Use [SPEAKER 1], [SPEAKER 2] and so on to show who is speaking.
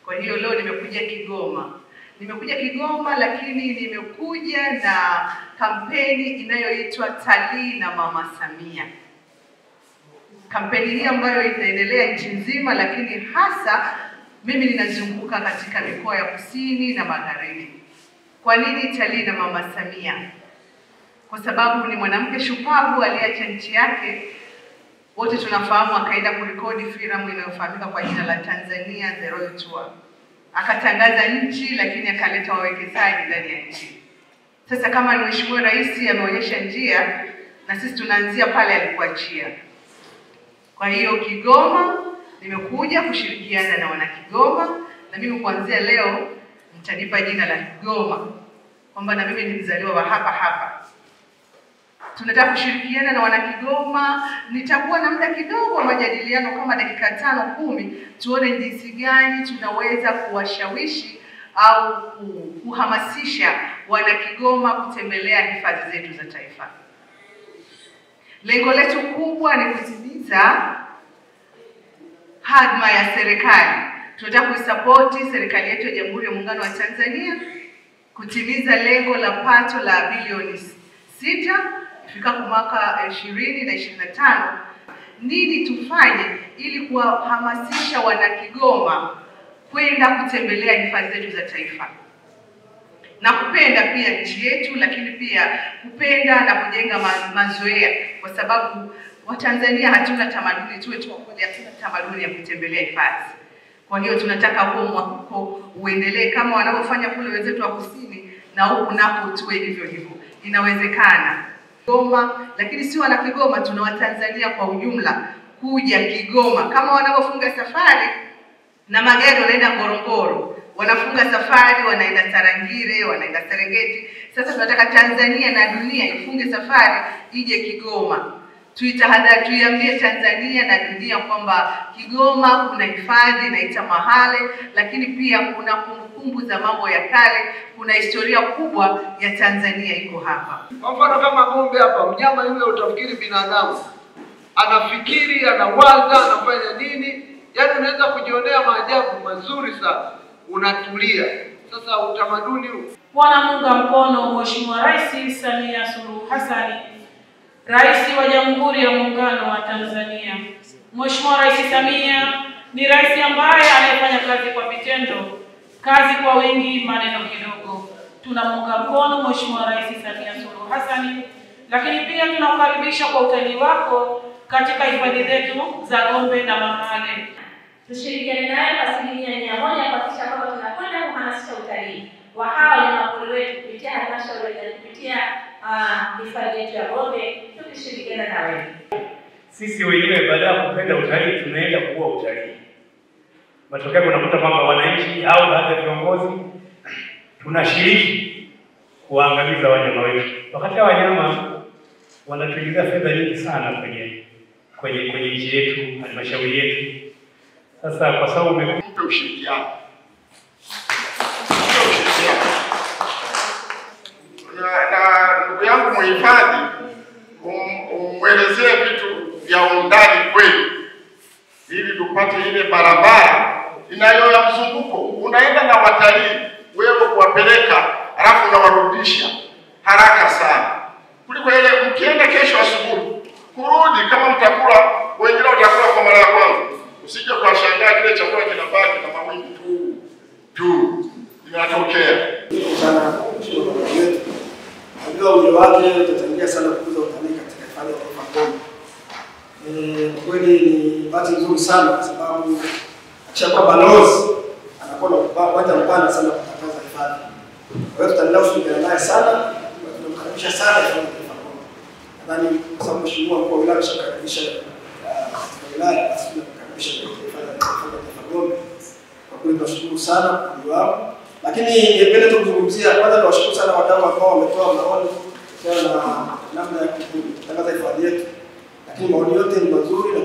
[SPEAKER 1] Kwa hiyo leo nimekuja Kigoma. Nimekuja Kigoma, lakini nimekuja na kampeni inayoitwa Talii na Mama Samia. Kampeni hii ambayo inaendelea nchi nzima, lakini hasa mimi ninazunguka katika mikoa ya kusini na magharibi. Kwa nini Talii na Mama Samia? Kwa sababu ni mwanamke shupavu aliyeacha nchi yake wote tunafahamu, akaenda kurekodi filamu inayofahamika kwa jina la Tanzania The Royal Tour, akatangaza nchi, lakini akaleta wawekezaji ndani ya nchi. Sasa kama ni Mheshimiwa Rais ameonyesha njia, na sisi tunaanzia pale alipoachia. Kwa hiyo Kigoma nimekuja kushirikiana na wanakigoma, na mimi kuanzia leo mtanipa jina la Kigoma, kwamba na mimi ni mzaliwa wa hapa hapa tunataka kushirikiana na wanakigoma. Nitakuwa na muda kidogo wa majadiliano kama dakika tano kumi, tuone jinsi gani tunaweza kuwashawishi au kuhamasisha wanakigoma kutembelea hifadhi zetu za taifa. Lengo letu kubwa ni kutimiza hadma ya serikali. Tunataka kuisapoti serikali yetu ya Jamhuri ya Muungano wa Tanzania kutimiza lengo la pato la bilioni sita ifikapo mwaka ishirini na ishirini na tano. Nini tufanye ili kuwahamasisha wanakigoma kwenda kutembelea hifadhi zetu za taifa na kupenda pia nchi yetu, lakini pia kupenda na kujenga ma mazoea, kwa sababu Watanzania hatuna tamaduni, tuwe tu kweli, hatuna tamaduni ya kutembelea hifadhi. Kwa hiyo tunataka huo mwapuko uendelee kama wanavyofanya kule wenzetu wa kusini, na huku nako tuwe hivyo hivyo. Inawezekana. Kigoma, lakini si wana Kigoma, tuna Watanzania kwa ujumla kuja Kigoma, kama wanavyofunga safari na magari wanaenda Ngorongoro, wanafunga safari wanaenda Tarangire, wanaenda Serengeti. Sasa tunataka Tanzania na dunia ifunge safari ije Kigoma, tuitahadhari, tuiambie Tanzania na dunia kwamba Kigoma kuna hifadhi inaita Mahale, lakini pia kuna kumbukumbu za mambo ya kale, kuna historia kubwa ya Tanzania iko hapa.
[SPEAKER 2] Kwa mfano kama ng'ombe hapa, mnyama yule utafikiri binadamu, anafikiri, anawaza, anafanya nini, yaani unaweza kujionea maajabu mazuri sana, unatulia. Sasa utamaduni huu
[SPEAKER 3] wanamunga mkono Mheshimiwa Rais Samia Suluhu Hassan, Rais wa Jamhuri ya Muungano wa Tanzania. Mheshimiwa Rais Samia ni rais ambaye anayefanya kazi kwa vitendo, kazi kwa wingi, maneno kidogo. Tunamunga mkono Mheshimiwa Rais Samia Suluhu Hassan, lakini pia tunakukaribisha kwa utalii wako katika hifadhi zetu za Gombe na Mahale.
[SPEAKER 4] Tushirikiane naye kwa asilimia mia moja kuhakikisha kwamba tunakwenda kuhamasisha utalii wa hawa wanyamapori wetu kupitia halmashauri na kupitia hifadhi yetu ya Gombe, tukishirikiana na wewe.
[SPEAKER 5] Sisi wenyewe baada ya kupenda utalii tunaenda kuua utalii. Matokeo unakuta kwamba wananchi au baadhi ya viongozi tunashiriki kuwaangamiza wanyama wetu, wakati hao wanyama wanatuingiza fedha nyingi sana kwenye kwenye kwenye nchi yetu, halmashauri yetu. Sasa kwa sababu umekuja
[SPEAKER 6] mpe ushirikiano, mpe ushirikiano na na ndugu yangu mhifadhi, um- umwelezee vitu vya undani kweli, ili tupate ile barabara inayo ya mzunguko. Unaenda na watalii wewe kuwapeleka, halafu unawarudisha haraka sana kuliko ile mkienda kesho asubuhi kurudi, kama mtakula wengine watakula kwa mara ya kwanza, usije kuwashangaa kile chakula kinabaki na mawingi tu tu inatokea.
[SPEAKER 7] sana mheshimiwa balozi wetu. Najua ujio wake utachangia sana kukuza utalii katika hifadhi ya taifa Gombe. Eh, Kwa kweli ni bahati nzuri sana kwa sababu akishakuwa balozi anakuwa na upa- uwanja mpana sana kutangaza hifadhi. Kwa hiyo tutaendelea kushirikiana naye sana, na tunamkaribisha sana hifadhi ya taifa Gombe. Nadhani kwa sababu mheshimiwa mkuu wa wilaya ameshakaribisha ah, katika wilaya, basi tunamkaribisha katika hifadhi ya hifadhi ya taifa Gombe. Kwa kweli tunashukuru sana kwa ujio wao lakini ningependa tu kuzungumzia kwanza, niwashukuru sana wadau ambao wametoa maoni kuhusiana na namna ya kutangaza hifadhi yetu, lakini maoni yote ni mazuri